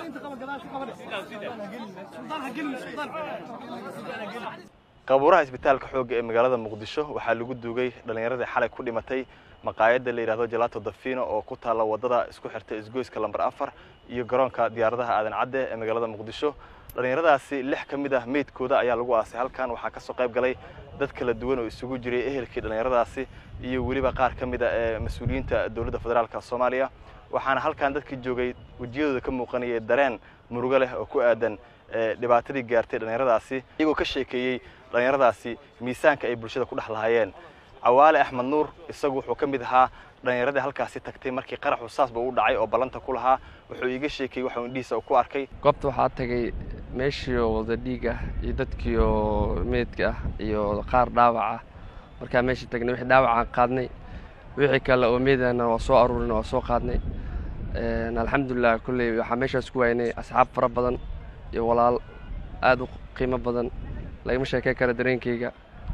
qabuuraha isbitaalka xoogga ee magaalada muqdisho waxaa lagu duugay dhallinyaradii xalay ku dhimatay maqaayadda la yidhahdo jalato dafino oo ku taalla waddada isku xirta isgoyska lamber afar iyo garoonka diyaaradaha aadan cadde ee magaalada muqdisho dhallinyaradaasi lix ka mid ah meydkooda ayaa lagu aasay halkan waxaa ka soo qayb galay dad kala duwan oo isugu jiray ehelkii dhallinyaradaasi iyo weliba qaar ka mid a ee mas-uuliyiinta dowladda federaalka soomaaliya waxaana halkan dadkii joogay wejiyadooda ka muuqanayay dareen murugo leh oo ku aadan dhibaatadii gaartay dhallinyaradaasi iyagoo ka sheekeeyey dhallinyaradaasi miisaanka ay bulshada ku dhex lahaayeen cawaale axmed nuur isagu wuxuu ka mid ahaa dhallinyaradii halkaasi tagtay markii qaraxu saasba u dhacay oo ballanta ku lahaa wuxuu iiga sheekayey waxuu indhihiisa ku arkay goobta waxaa tagay meeshii oo wada dhiig ah iyo dadkii oo meydka ah iyo qaar dhaawac ah markaa meeshii tagnay wixii dhaawacaan qaadnay wixii kale oo meydana waa soo aruurinay waa soo qaadnay alxamdulilah kolley waxaa meeshaas ku waynay asxaab fara badan iyo walaal aada u qiimo badan lagama sheekey kara dareenkeyga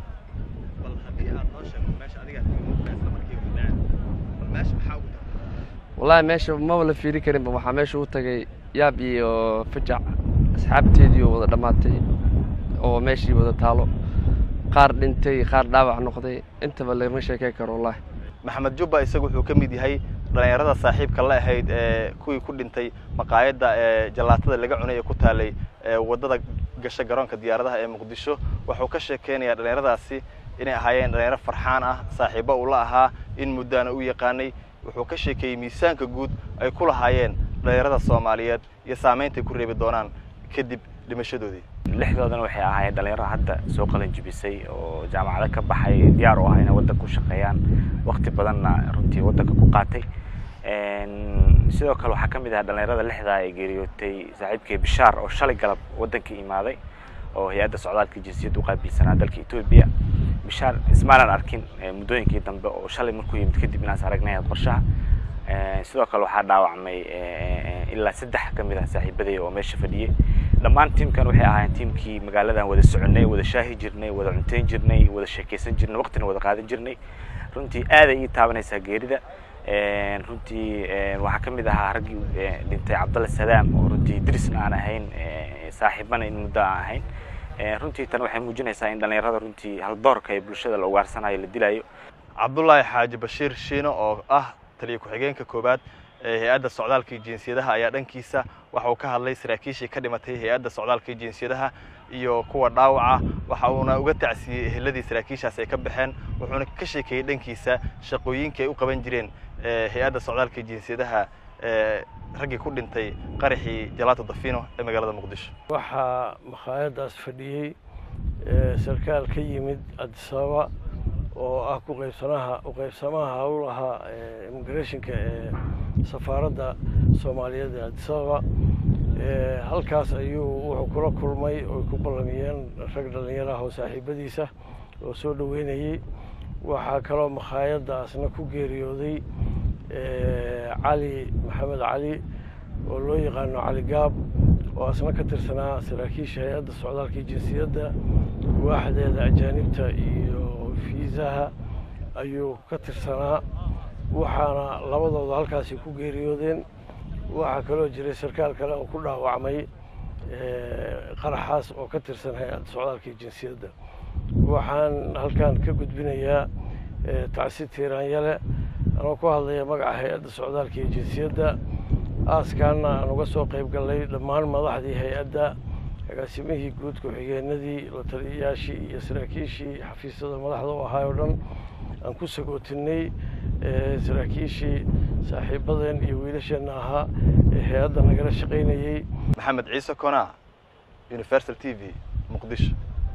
wallaahi meesha maba la fiiri karinba waxaa meesha u tagay yaab iyo fajac asxaabteedii oo wada dhammaatay oo meeshii wada taalo qaar dhintay qaar dhaawac noqday intaba lagama sheekey karo wallaahi maxamed jubba isagu wuxuu ka mid yahay dhallinyarada saaxiibka la ahayd ee kuwii ku dhintay maqaayadda ee jalaatada laga cunay ee ku taalay waddada gasha garoonka diyaaradaha ee muqdisho wuxuu ka sheekeynayaa dhallinyaradaasi inay ahaayeen dhallinyaro farxaan ah saaxiibbo uu la ahaa in muddaana u yaqaanay wuxuu ka sheekeeyey miisaanka guud ay ku lahaayeen dhallinyarada soomaaliyeed iyo saameyntay ku reebi doonaan kadib dhimashadoodii lixdoodana waxay ahaayeen dhalinyaro hadda soo qalin jibisay oo jaamacado ka baxay diyaar u ah inay waddanka ku shaqeeyaan waqti badanna runtii waddanka ku qaatay sidoo kale waxaa ka mid ahaa dhalinyarada lixdaa ee geeriyootay saaxiibkii bishaar oo shalay galab waddanka imaaday oo hay-adda socdaalka jinsiyadda u qaabilsanaa dalka etoobiya bishaar ismaanan arkin muddooyinkii dambe oo shalay markuu yimid kadib inaas aragnay qorshaha sidoo kale waxaa dhaawacmay ilaa saddex ka mid ah saaxiibaday oo meesha fadhiyey dhammaan tiimkan waxay ahaayeen tiimkii magaaladan wada soconay wada shaahi jirnay wada cunteyn jirnay wada sheekeysan jirnay waqtina wada qaadan jirnay runtii aaday ii taabanaysaa geerida runtii waxaa ka mid ahaa raggii dhintay cabdalle sadaam oo runtii dirisna aan ahayn saaxiibana in muddo aan ahayn runtii tan waxay muujinaysaa in dhallinyarada runtii haldoorka ee bulshada la ugaarsanayo la dilayo cabdullaahi xaaji bashiir shiino oo ah taliya ku-xigeenka koowaad ee hay-adda socdaalka iyo jinsiyadaha ayaa dhankiisa waxa uu ka hadlay saraakiishii ka dhimatay hay-adda socdaalka iyo jinsiyadaha iyo kuwa dhaawaca waxa uuna uga tacsiiyey eheladii saraakiishaas ay ka baxeen wuxuuna ka sheekeeyey dhankiisa shaqooyinkii ay u qaban jireen hay-adda socdaalka iyo jinsiyadaha raggii ku dhintay qaraxii jalaato dafino ee magaalada muqdisho waxaa makhaayaddaas fadhiyey sarkaal ka yimid adisababa oo ah ku qaybsanaha uqaybsamaha howlaha immigrationka ee safaaradda soomaaliyeed ee adisababa halkaas ayuu wuxuu kula kulmay oy ku ballamiyeen rag dhallinyaraha oo saaxiibadiisa oo soo dhoweynayey waxaa kaloo makhaayaddaasna ku geeriyooday cali maxamed cali oo loo yaqaano cali gaab oo asna ka tirsanaa saraakiisha hay-adda socdaalka iyo jinsiyadda waaxdeeda ajaanibta iyo fiisaha ayuu ka tirsanaa waxaana labadooda halkaasi ku geeriyoodeen waxaa kaloo jiray sarkaal kale oo ku dhaawacmay qaraxaas oo ka tirsan hay-adda socdaalka iyo jinsiyadda waxaan halkan ka gudbinayaa tacsi tiiraanyale anoo ku hadlaya magaca hay-adda socdaalka iyo jinsiyadda aaskaana aan uga soo qayb gallay dhammaan madaxdii hay-adda agaasimihii guud ku-xigeenadii la taliyayaashii iyo saraakiishii xafiisyada madaxda u ahaay oo dhan aan ku sagootinay saraakiishii saaxiibadeen iyo wiilasheenna ahaa ee hay-adda nagala shaqaynayey maxamed ciise kona universal t v muqdisho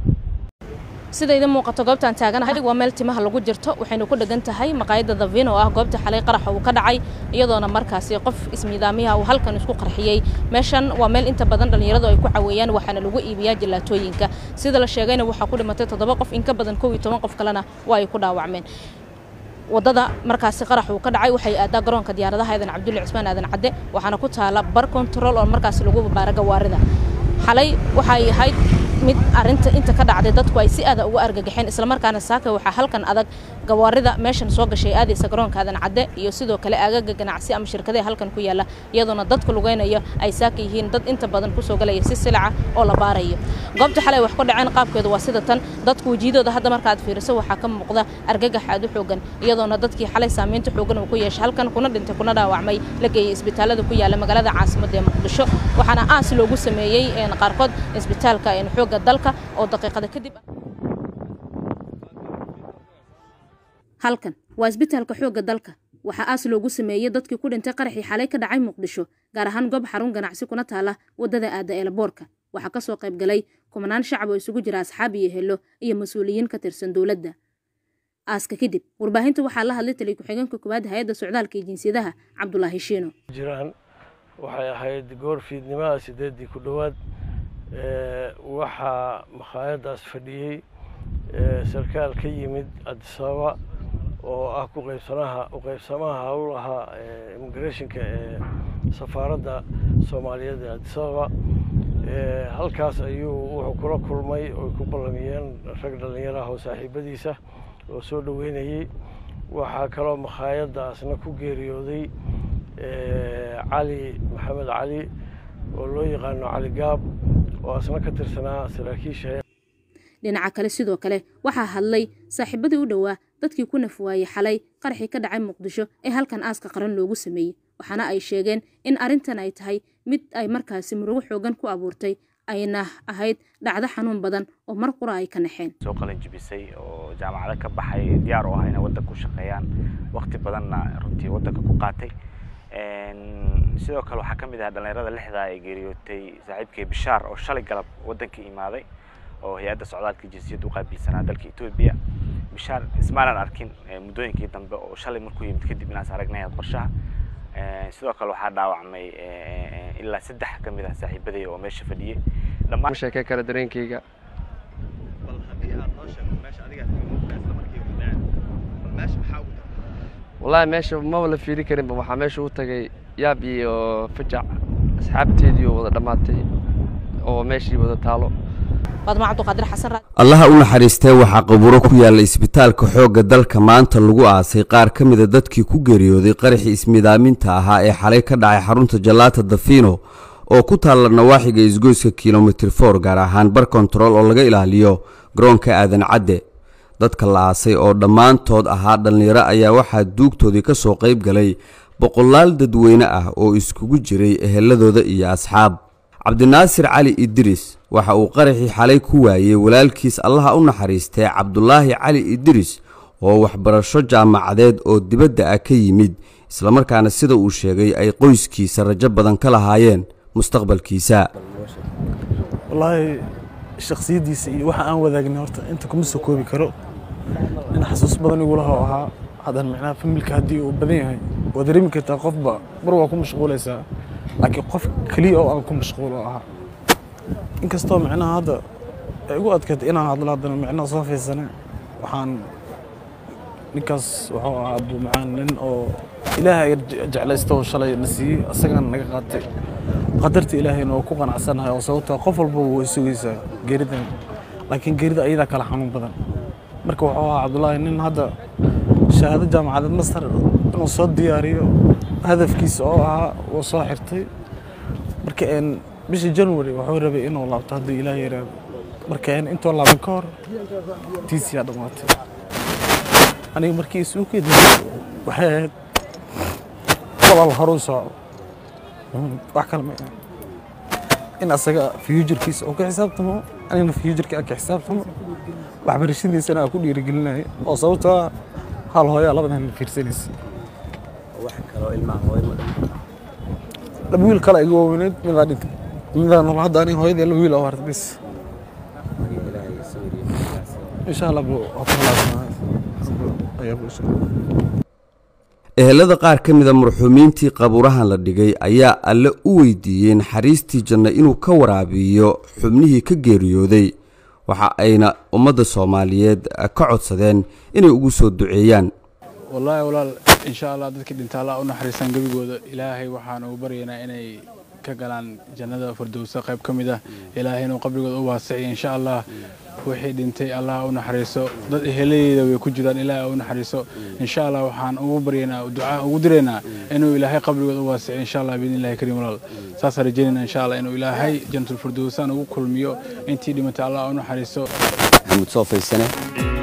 sida idin muuqato goobtaan taaganahay waa meel timaha lagu jirto waxaynu ku dhegan tahay maqaayadda davin oo ah goobta xalay qaraxa uu ka dhacay iyadoona markaasi qof ismiidaamiyaha uu halkan isku qarxiyey meeshan waa meel inta badan dhallinyaradu ay ku caweeyaan waxaana lagu iibiyaa jalaatooyinka sida la sheegayna waxaa ku dhimatay toddoba qof in ka badan kow iyo toban qof kalena waa ay ku dhaawacmeen wadada markaasi qarax uu ka dhacay waxay aadaa garoonka diyaaradaha aadan cabdulle cismaan aadan cadde waxaana ku taala bar control oo markaasi lagu babaara gawaarida xalay waxay ahayd mid arinta inta ka dhacday dadku ay si aada uga argagaxeen islamarkaana saaka waxaa halkan adag gawaarida meeshan soo gashay aadaysa garoonka aadan cadde iyo sidoo kale aagaga ganacsi ama shirkadaha halkan ku yaala iyadoona dadka lugeynayo ay saaka yihiin dad inta badan kusoo galaya si silaca oo la baarayo goobta xalay wax ku dhaceen qaabkeedu waa sida tan dadku wejiyadooda hadda markaad fiiriso waxaa ka muuqda argagax aad u xoogan iyadoona dadkii xalay saamaynta xoogan uu ku yeeshay halkan kuna dhintay kuna dhaawacmay la geeyey isbitaalada ku yaala magaalada caasimadda ee muqdisho waxaana aas loogu sameeyey qaarkood isbitaalka xoogga dalka oo daqiiqada kadib halkan waa isbitaalka xoogga dalka waxaa aas loogu sameeyey dadkii ku dhintay qaraxii xalay ka dhacay muqdisho gaar ahaan goob xarun ganacsi kuna taala waddada aada eelaboorka waxaa ka soo qayb galay kumanaan shacab oo isugu jira asxaab iyo helo iyo mas-uuliyiin ka tirsan dowladda aaska kadib warbaahinta waxaa la hadlay taliy ku-xigeenka koowaad hay-adda socdaalka iyo jinsiyadaha cabdulaahi shiino jiraan waxay ahayd goor fiidnimaha sideeddii ku dhowaad waxaa makhaayaddaas fadhiyey sarkaal ka yimid adisababa oo ah ku qaybsanaha uqaybsamaha howlaha immigrationka ee safaaradda soomaaliyeed ee adisababa halkaas ayuu wuxuu kula kulmay oy ku ballamiyeen rag dhallinyaraah oo saaxiibadiisa oo soo dhoweynayey waxaa kaloo makhaayaddaasna ku geeriyooday cali maxamed cali oo loo yaqaano cali gaab oo asna ka tirsanaa saraakiisha dhinaca kale sidoo kale waxaa hadlay saaxiibadii u dhowaa dadkii ku nafwaayey xalay qaraxii ka dhacay muqdisho ee halkan aaska qaran loogu sameeyey waxaana ay sheegeen in arrintan ay tahay mid ay markaasi murugo xoogan ku abuurtay ayna ahayd dhacdo xanuun badan oo mar qura ay ka naxeen soo qalin jibisay oo jaamacado ka baxay diyaar u ah inay waddanka ku shaqeeyaan waqti badanna runtii waddanka ku qaatay sidoo kale waxaa ka mid ah dhallinyarada lixdaa ee geeriyootay saaxiibkii bishaar oo shalay galab waddanka imaaday oo hay-adda socdaalka jinsiyadda u qaabilsanaa dalka etoobiya bishaar ismaanan arkin muddooyinkii dambe oo shalay markuu yimid kadib inaas aragnay qorshaha sidoo kale waxaa dhaawacmay ilaa saddex ka mid ah saaxiibaday oo meesha fadhiyey dhammaan sheekay kale dareenkayga wallaahi meesha maba la fiiri karinba waxaa meesha u tagay yaab iyo fajac asxaabteedii oo wada dhammaatay oo meeshii wada taalo allaha u naxariistee waxaa qabuuro ku yaalla isbitaalka xoogga dalka maanta lagu aasay qaar ka mida dadkii ku geeriyooday qaraxii ismidaaminta ahaa ee xalay ka dhacay xarunta jalaata dafino oo ku taalla nawaaxiga isgoyska kilomitir for gaar ahaan bar kontarool oo laga ilaaliyo garoonka aadan cadde dadka la aasay oo dhammaantood ahaa dhallinyaro ayaa waxaa duugtoodii ka soo qayb galay boqolaal dadweyne ah oo iskugu jiray eheladooda iyo asxaab cabdinaasir cali idris waxa uu qaraxii xalay ku waayey walaalkiis allaha u naxariistee cabdulaahi cali idris oo waxbarasho jaamacadeed oo dibadda ah ka yimid islamarkaana sida uu sheegay ay qoyskiisa rajo badan ka lahaayeen mustaqbalkiisa wallaahi shakhsiyaddiisa iyo waxa aan wadaagnay horta inta kuma soo koobi karo nin xasuus badan igulaha ahaa haddana micnaha familka haddii uu badan yahay waa dareemi kartaa qofba mar waa ku mashquulaysaa laakiin qof keliya oo aan ku mashquulo ahaa inkastoo micnaha hadda ay igu adkaatay inaan hadlo haddana micnaha soo fiirsane waxaan ninkaas wuxuu ahaa abuu macaan nin oo ilaahay jeclaysta oo shalay na siiyey asagana naga qaatay qadarta ilaahayna oo ku qanacsanahay oo sababtaa qof walba way sugaysaa geeridan laakiin geerida ayadaa kala xanuun badan marka wuxuu ahaa cabdullaahi nin hadda shahaado jaamacadeed masar inuu soo diyaariyo hadafkiisa oo ahaa wuu soo xirtay marka bishii january wuxuu rabay inuu laabto hadduu ilaah yaraado marka intoo laaban ka hor tiisiyaa dhammaatay aniga markii isuukeeda waxay ahayd walaal horuu socdo wax kale ma in asaga futurkiisa uu ka xisaabtamo anigana futurka aan ka xisaabtamo waxbarashadiisana aan ku dhiirigelinaya oo sababtoo ah hal hooyaa labadan fiirsanaysa laba wiil kale iga waaweyneed midaa dhintay midaa nool hadda aniga hooyadii laba wiil oo harta bis insha allah buu waa ku halaagsanaa ayaa buu insha ehelada qaar ka mida marxuumiintii qabuurahan la dhigay ayaa alle u weydiiyey naxariistii janno inuu ka waraabiyo xubnihii ka geeriyooday waxa ayna ummadda soomaaliyeed ka codsadeen inay ugu soo duceeyaan wallaahi walaal insha allah dadkii dhinta allah u naxariistaan gebigooda ilaahay waxaan ugu baryaynaa inay ka galaan jannada firdowsa qayb ka mid ah ilaahay inuu qabrigooda u waasiciyo insha allah wixii dhintay allah u naxariiso dad eheladeeda way ku jiraan ilaahay u naxariiso insha allah waxaan ugu baryaynaa ducaa ugu diraynaa inuu ilaahay qabrigooda u waasiciyo insha allah biidni illahi kariim walaal saasaan rajaynayna insha allah inuu ilaahay jannatul firdowsaan ugu kulmiyo intii dhimatay allah u naxariiso maxamuud soo faysane